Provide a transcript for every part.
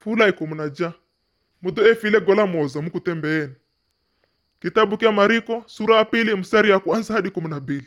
fula ikumunaja mudo efile gola moza mukutembeeni kitabu kya mariko sura ya pili mstari ya kwanza hadi kumi na mbili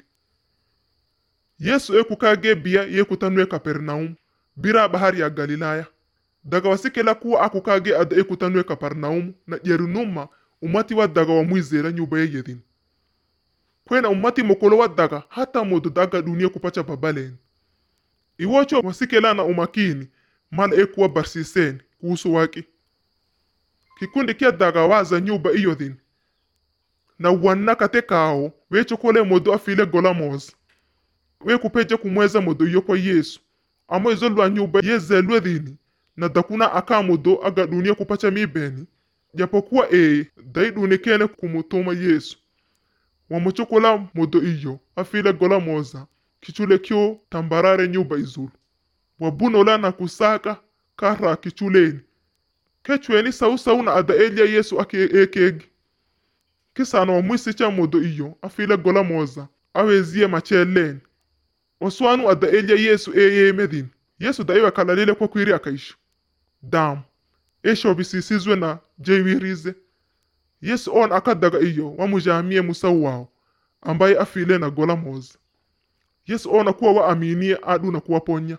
yesu ekukage bia yekutanue kapernaumu bira bahari ya galilaya daga wasikela kuwa akukage ada ekutanue kapernaumu na jerinuma umati wa daga wamwizera nyumba ye yedhini kwena umati mokolo wa daga hata modo daga dunia kupacha babaleni iwocho wasikela na umakini mala ekuwa barsiseni kuhusu waki kikundi kya daga waza nyumba iyo dhini na wanna kate kao wechokole modo afile gola moza wekupeje kumweza modo iyo kwa yesu amo izo lwa nyumba yezelwe dhini na dakuna aka modo aga dunia kupacha mibeni japokuwa ee daidunikene kumutuma yesu wamuchokola modo iyo afile gola moza kichule kyo tambarare nyumba izulu wabunola na kusaka kara kichuleni kechweni sausau na ada elia yesu ake ekegi kisana wamwisicha modo iyo afile gola moza awezie macheleni oswanu ada elia yesu eyemedhini yesu daiwa kalalile kwa kwiri akaisha damu eshobisisizwe na jeiwirize yesu on akadaga iyo wamujamie musau wao ambaye afile na gola moza yesu ona kuwa waaminie adu na kuwaponya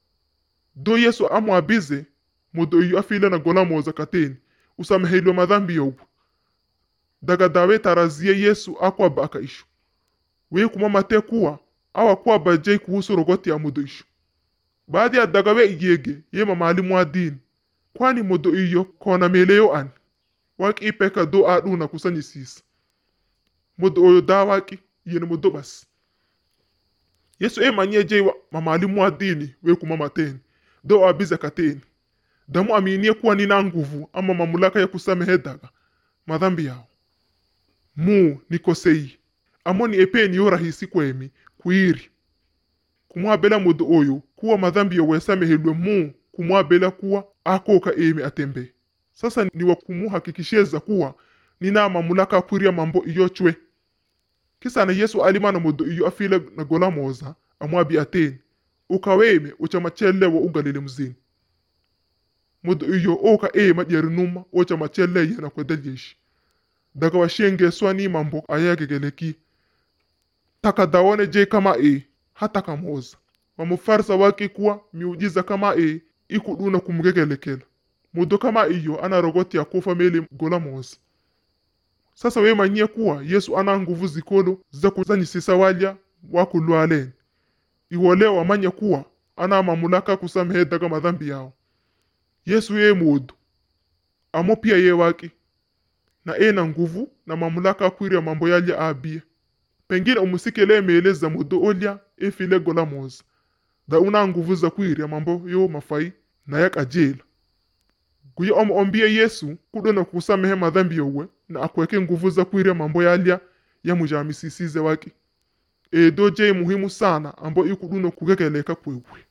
do yesu amwabize modo iyo afile na gola moza kateni usameheliwe madhambi yogu daga dawe tarazie yesu akwaba akaisho we kuma mate kuwa awa kwaba jei kuhusu rogoti ya modo isho baadhi ya daga we iyege yema maalimu wa dini kwani modo iyo kona meleyo ani waki ipeka do adu na kusanyisisa modo oyo da waki yene modo basi yesu emanyie jei wa mamalimu wa dini we kuma mateni do abize kateni damu aminie kuwa nina nguvu ama mamulaka ya kusamehe daga madhambi yao mu nikosei amo ni epeni yo rahisi kwemi kuiri kumwabela modo oyo kuwa madhambi yowesamehelwe mu kumwabela kuwa akoka emi atembe sasa niwa kumuhakikisheza kuwa nina mamulaka akwiria mambo iyo chwe kisana yesu alimana modo iyo afile na gola moza amwabi ateni ukaweme uchamachelewa ugalile mzini modo iyo oka ema jerinuma ochamacheleye na kwedelyeshi daga washengeswa ni mambo ayagegeleki takadaone je kama e hata kamoza wamufarsa wake kuwa miujiza kama e ikuduna kumgegelekela mudo kama iyo ana rogoti ya kufa mele gola moza sasa wemanyie kuwa yesu ana nguvu zikolo za kuzanyisisa walya wakulwaleni iwole wamanye kuwa ana mamulaka kusamehe daga madhambi yao yesu ye mudu amo pia ye waki na ena nguvu na mamulaka akwirya mambo yalya abie pengine umusikele emeeleza mudo olya efile gola moza da una nguvu za kwirya mambo yo mafai na yakajela guye omo ombie yesu kudona kusamehe madhambi yowe na akweke nguvu za kwirya mambo yalya yamujamisisize waki edo je muhimu sana ambo ikuduna kugegeleka kwewe